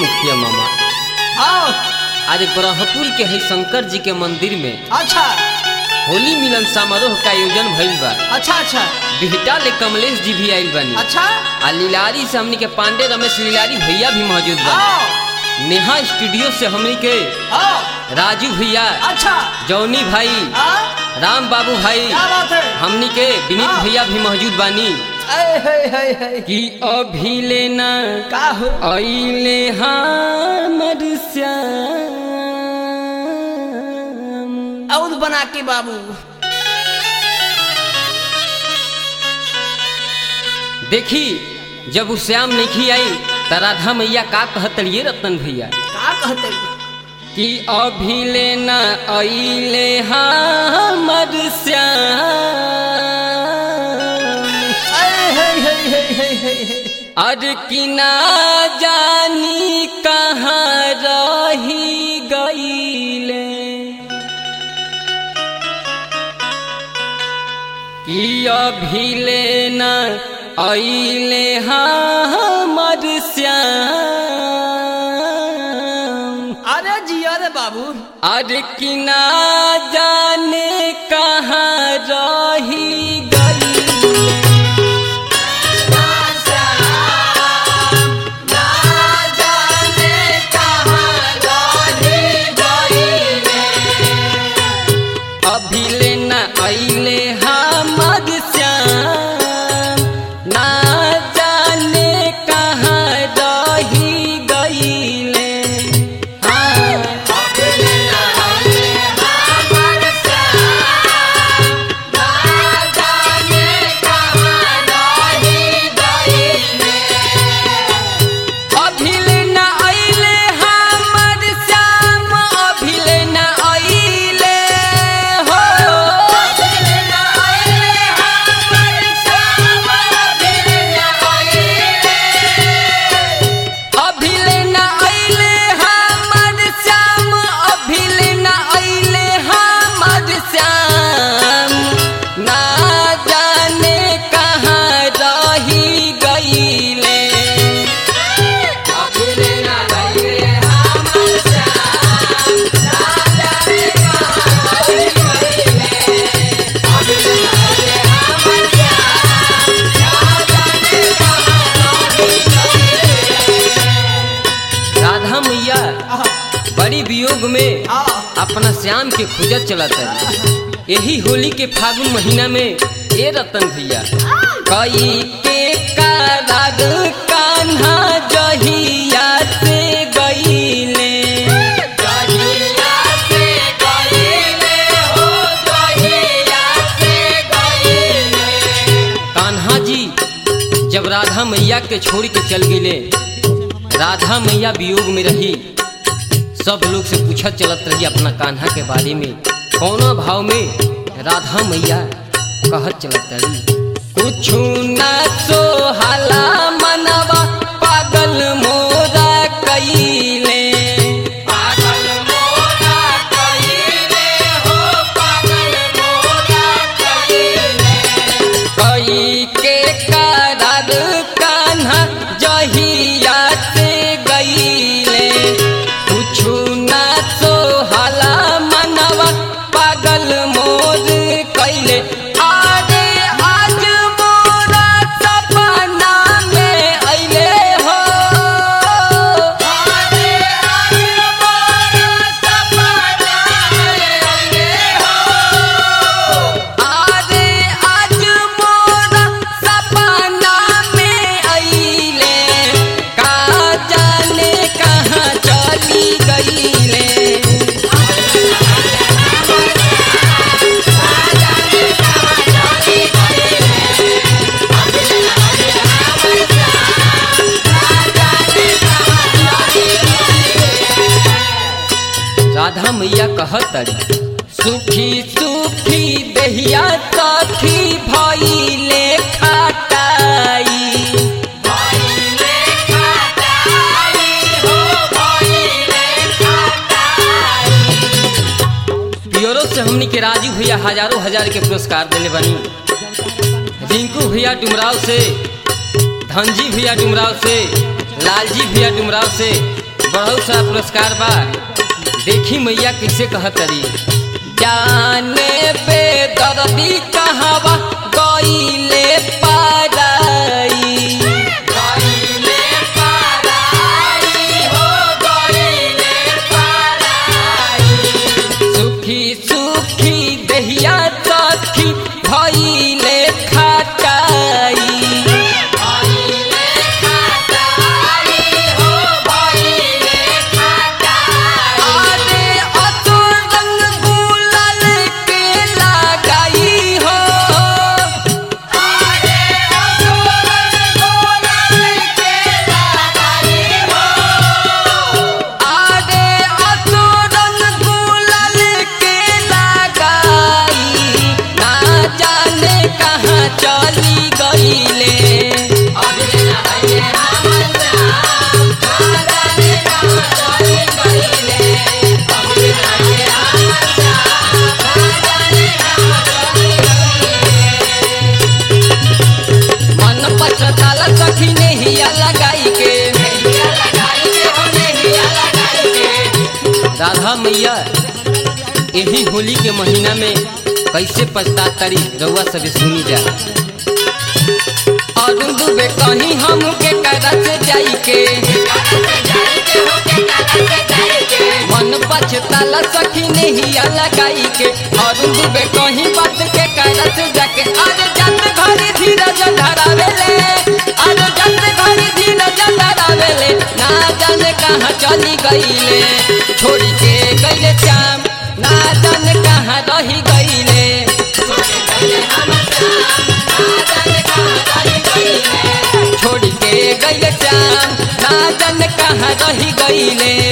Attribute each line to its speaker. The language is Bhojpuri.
Speaker 1: मुखिया मामा
Speaker 2: आओ
Speaker 1: आज ब्रह्मपुर के है शंकर जी के मंदिर में
Speaker 2: अच्छा
Speaker 1: होली मिलन समारोह का आयोजन भइल बा
Speaker 2: अच्छा अच्छा
Speaker 1: बिहटा ले कमलेश जी भी आइल बानी
Speaker 2: अच्छा
Speaker 1: आ लीलारी से हमनी के पांडे रमेश लीलारी भैया भी मौजूद बा
Speaker 2: आओ
Speaker 1: नेहा स्टूडियो से हमनी के
Speaker 2: आओ
Speaker 1: राजू भैया
Speaker 2: अच्छा
Speaker 1: जौनी भाई
Speaker 2: हाँ
Speaker 1: राम बाबू भाई
Speaker 2: क्या बात है
Speaker 1: हमनी के विनीत
Speaker 2: हाँ।
Speaker 1: भैया भी मौजूद बानी
Speaker 2: ऐ है है है
Speaker 1: कि अभी लेना
Speaker 2: का हो
Speaker 1: अइले हमर श्याम
Speaker 2: और बना के बाबू
Speaker 1: देखी जब उ श्याम नहीं आई त राधा मैया का कहतलिए रतन भैया
Speaker 2: का कहते
Speaker 1: कि अभी लेना अइले हमर श्याम
Speaker 2: ऐ है है है है है है
Speaker 1: अर कि ना जानी कहाँ रही गईले कि अभी लेना अइले हमर श्याम
Speaker 2: अरे जिया रे बाबू
Speaker 1: अर कि ना जाने कहाँ रही गईले अभी लेना अइले हमर श्याम ना जाने कहाँ रही गईले हाँ अभिल न अइले हमर श्याम अभिल न अइले हो अभिल न अइले हमर श्याम अभिल न अइले हमर श्याम ना जाने कहाँ रही गईले राधा मैया
Speaker 2: आहा,
Speaker 1: बड़ी वियोग में
Speaker 2: आ
Speaker 1: अपना श्याम के खुजत चलत है यही होली के फागुन महीना में ए रतन भैया कई के काराग कान्हा जहिया से गईले कान्हा जी जब राधा मैया के छोड़ के चल गईले राधा मैया वियोग में रही सब लोग से पूछत चलत रही अपना कान्हा के बारे में कौना भाव में राधा मैया कहत चलत रही कुछ ना सोहाला मनवा पागल मोरा कईले कई के करार कान्हा जहिया से गईले कुछु ना सोहाला मनवा पागल मोर कैले आरे आज मोरा सपना में अइले हो आरे आज मोरा सपना में अइले का जाने कहाँ चली गईले राधा मैया कहत अड़ी सुखी सुखी दहिया सखी भइले खटाई प्योरो से हमनी के राजू भैया हजारों हजार के पुरस्कार देले बनी रिंकू भैया डुमराव से धनजी भैया डुमराव से लालजी भैया डुमराव से बहुत सारा पुरस्कार बा देखी मैया कैसे कहतरी जाने पे दर्दी कहवा गईले पाराई गईले पाराई हो गईले पाराई सुखी सुखी दहिया सखी भइले खटाई भइले खटाई हो भइले खटाई अरे असुर रंग गुलाल के लगाई हो अरे असुर रंग गुलाल के लगाई हो आगे असुरन गुलाल के लगाई ना जाने कहाँ चली गईले अबे नहाइए हमर जान, ना जाने कहाँ चली गईले। अबे नहाइए हमर जान, ना जाने कहाँ चली गईले। मन पछताला सखी नेहिया लगाई के नेहिया लगाई के हो नेहिया लगाई के राधा मैया यही होली के महीना में कैसे पछता तारी रउआ सभी सुनी जा और दुबे कहीं हम के करा से जाई के मन पछताला सखी नेहिया लगाई के और दुबे कहीं बात के करा से जाके अरे जत घरे धीरज धरावेले अरे जत घरे धीरज धरावेले ना जाने कहाँ चली गईले छोड़ी के गईले श्याम ना जाने कहाँ रही गईले छोड़ी गईले हमर श्याम, ना जाने कहाँ रही गईले। छोड़ी के गईले श्याम ना जाने कहाँ रही गईले